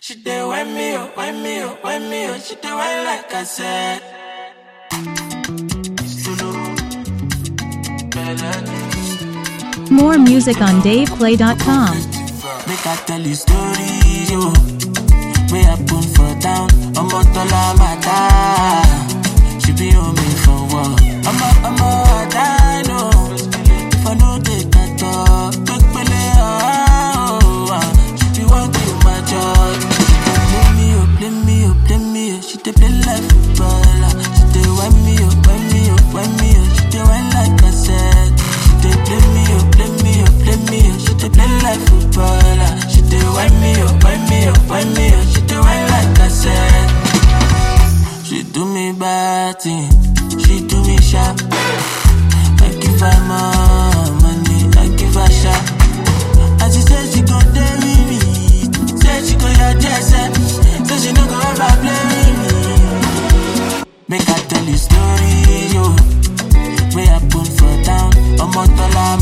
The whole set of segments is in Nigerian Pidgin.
She did wind me up, wind me up, wind me up. She did wind like I said. Solo. Melody. More music on DavePlay.com. Make I tell you story, yo. Way I put for down, I'm on Tola Mata. She be on me for what? I'm a, I'm a, I know. If I know they can talk, quick pele, oh, ah. She be working my job. Play me up, play me up, play me up. She dey play like footballer. She dey wind me up, wind me up, wind me up. She dey wind like I said. She dey play me up, play me up, play me up. She dey play like footballer. She dey wind me up, wind me up, wind me up. She dey wind like I said. She do me bad thing, she do me sharp. I give her more money, I give her sharp. And she said she gon' stay with me, said she gon' your dress, said she no go ever play with me. Make I tell you story, yo. Way I put for down, I'm on Tola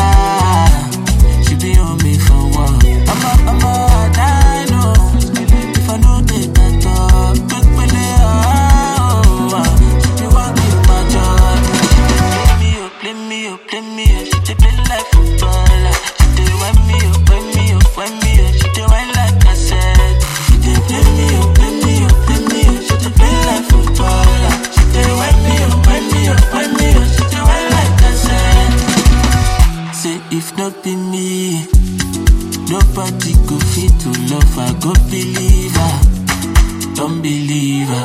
Mata. She be on me for what? I'm a, I'm a, I know. If I know they can talk, quick pele, oh, ah. She be working my job. Play me up, play me up, play me up. She dey play like footballer. She dey wind me up, wind me up, wind me up. She dey wind like I said. She dey play me up, play me up, play me up. She dey play like footballer. She dey wind me up, wind me up, wind me up. She dey wind like I said. Say if not be me, nobody go fit to love her. Go believe her, don't believe her.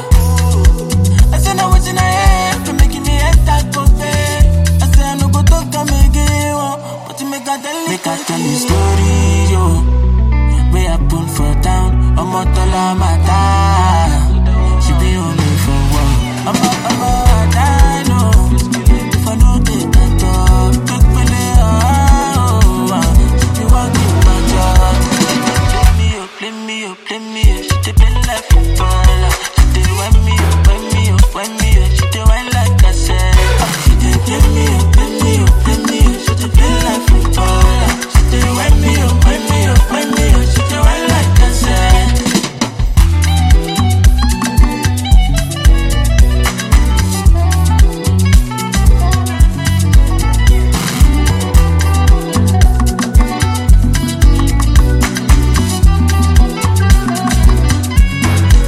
I say now what's in her head for making me enter coffee. I say I no go talk am again, oh, but you make I tell you. Make I tell you story, yo. Way I put for down, I'm on Tola Mata. She be on me for what? I'm a, I'm a, I know. If I know they can talk, quick pele, oh, ah. She be working my job. Play me up, play me up, play me up. She dey play like footballer. She dey wind me up, wind me up, wind me up. She dey wind like I said. She dey play me up, play me up, play me up. She dey play like footballer. She dey wind me up, wind me up, wind me up. She dey wind like I said.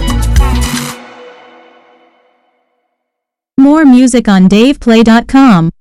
More music on DavePlay.com.